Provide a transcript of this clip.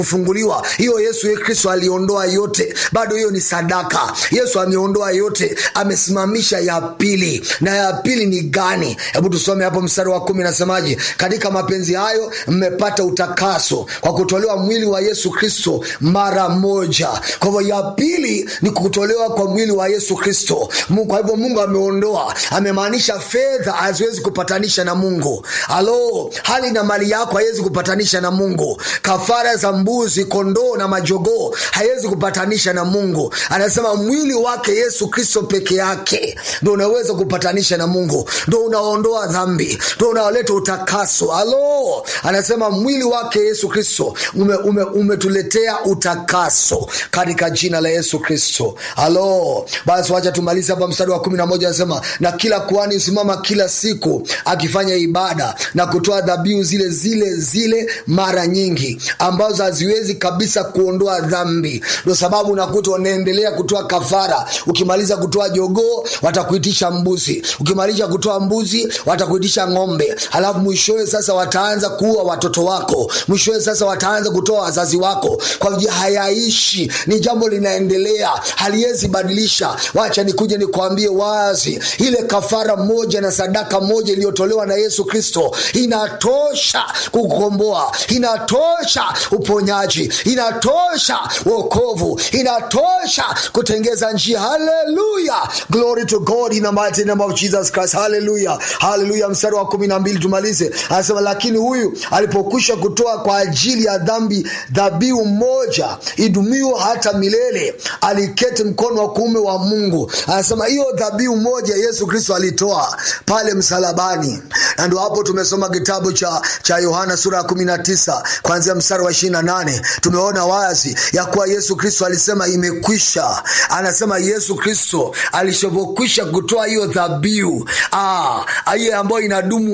kufunguliwa hiyo yesu kristo aliondoa yote bado hiyo ni sadaka yesu ameondoa yote amesimamisha ya pili na ya pili ni gani hebu tusome hapo mstari wa kumi nasemaje katika mapenzi hayo mmepata utakaso kwa kutolewa mwili wa yesu kristo mara moja kwa hivyo ya pili ni kutolewa kwa mwili wa yesu kristo Mungu- kwa hivyo mungu ameondoa amemaanisha fedha haziwezi kupatanisha na mungu alo hali na mali yako haiwezi kupatanisha na mungu kafara za mbuzi kondoo na majogoo haiwezi kupatanisha na mungu anasema mwili wake yesu kristo peke yake ndo unaweza kupatanisha na mungu ndo unaondoa dhambi ndo unaoleta utakaso alo anasema mwili wake yesu kristo umetuletea ume, umetuletea utakaso katika jina la yesu kristo alo basi wacha tumalize hapa mstari wa kumi na moja anasema na kila kuhani husimama kila siku akifanya ibada na kutoa dhabihu zile zile zile mara nyingi ambazo haziwezi kabisa kuondoa dhambi ndio sababu unakuta unaendelea kutoa kafara ukimaliza kutoa jogoo watakuitisha mbuzi ukimaliza kutoa mbuzi watakuitisha ng'ombe halafu mwishowe sasa wataanza kuua watoto wako mwishowe sasa wataanza kutoa wazazi wako kwa hivyo hayaishi ni jambo linaendelea haliwezi badilisha wacha nikuje nikwambie wazi ile kafara moja na sadaka moja iliyotolewa na yesu kristo inatosha kukukomboa inatosha uponyaji inatosha wokovu inatosha kutengeza njia haleluya glory to god in the mighty name of jesus christ haleluya haleluya mstari wa kumi na mbili tumalize anasema lakini huyu alipokwisha kutoa kwa ajili ya dhambi dhabihu moja idumio hata milele aliketi mkono wa kuume wa mungu anasema hiyo dhabihu moja yesu kristo alitoa pale msalabani na ndo hapo tumesoma kitabu cha cha yohana sura ya 19 kuanzia mstari wa 28 tumeona wazi ya kuwa yesu kristo alisema imekwisha anasema yesu kristo alishapokwisha kutoa hiyo dhabihu ah, hiyo ambayo inadumu